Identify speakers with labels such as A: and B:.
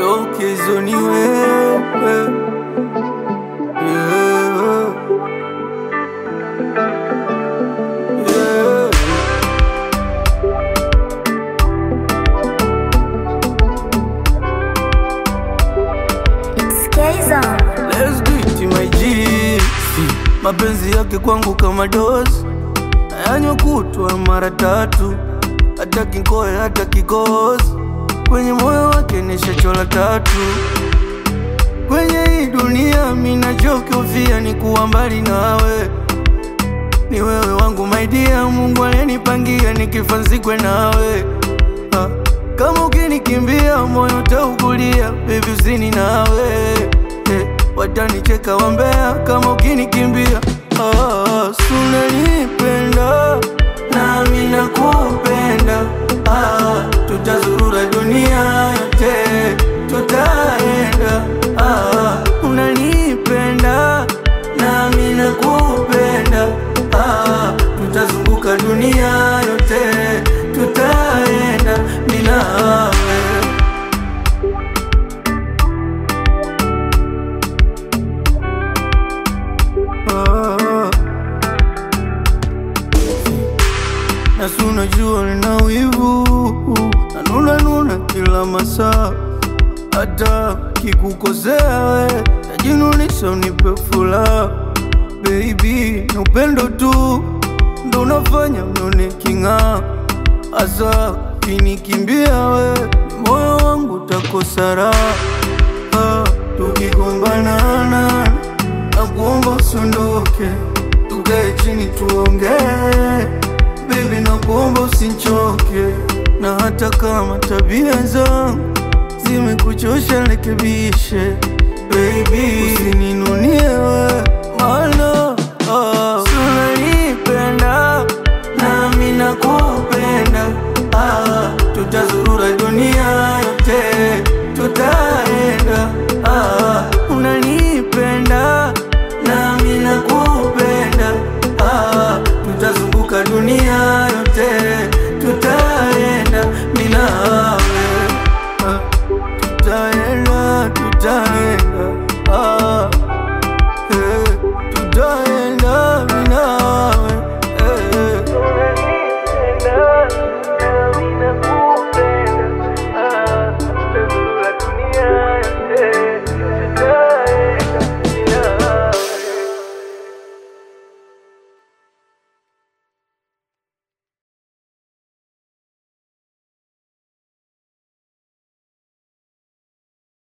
A: yo kesho ni wewe yeah. Yeah.
B: It's K-Zone.
A: Let's do it my G Si, mapenzi yake kwangu kama dozi ayanywa kutwa mara tatu hata kinkoe hata kikozi kwenye moyo wake nishachola tatu kwenye hii dunia minachokiofia ni kuwa mbali nawe ni wewe wangu maidia Mungu aliyenipangia nikifa nzikwe nawe Ah, kama ukinikimbia moyo taugulia baby usini nawe eh, watanicheka wambea kama ukinikimbia ah, sunanipenda nami nakupenda ah, tutazurura dunia yote tutaenda ah, unanipenda nami nakupenda ah, tutazunguka dunia yote tutaenda minawe ah. Nasi unajua nina wivu nanunanuna kila masaa, hata kikukosea we tajinunisha unipe furaha baby, ni upendo tu ndo unafanya nione king'aa, hasa kinikimbia we moyo wangu utakosa raha Ah, tukigombanana na kuomba usiondoke, tukae chini tuongee Baby na kuomba usinchoke, na hata kama tabia zangu zimekuchosha rekebishe, baby usininunie we, maana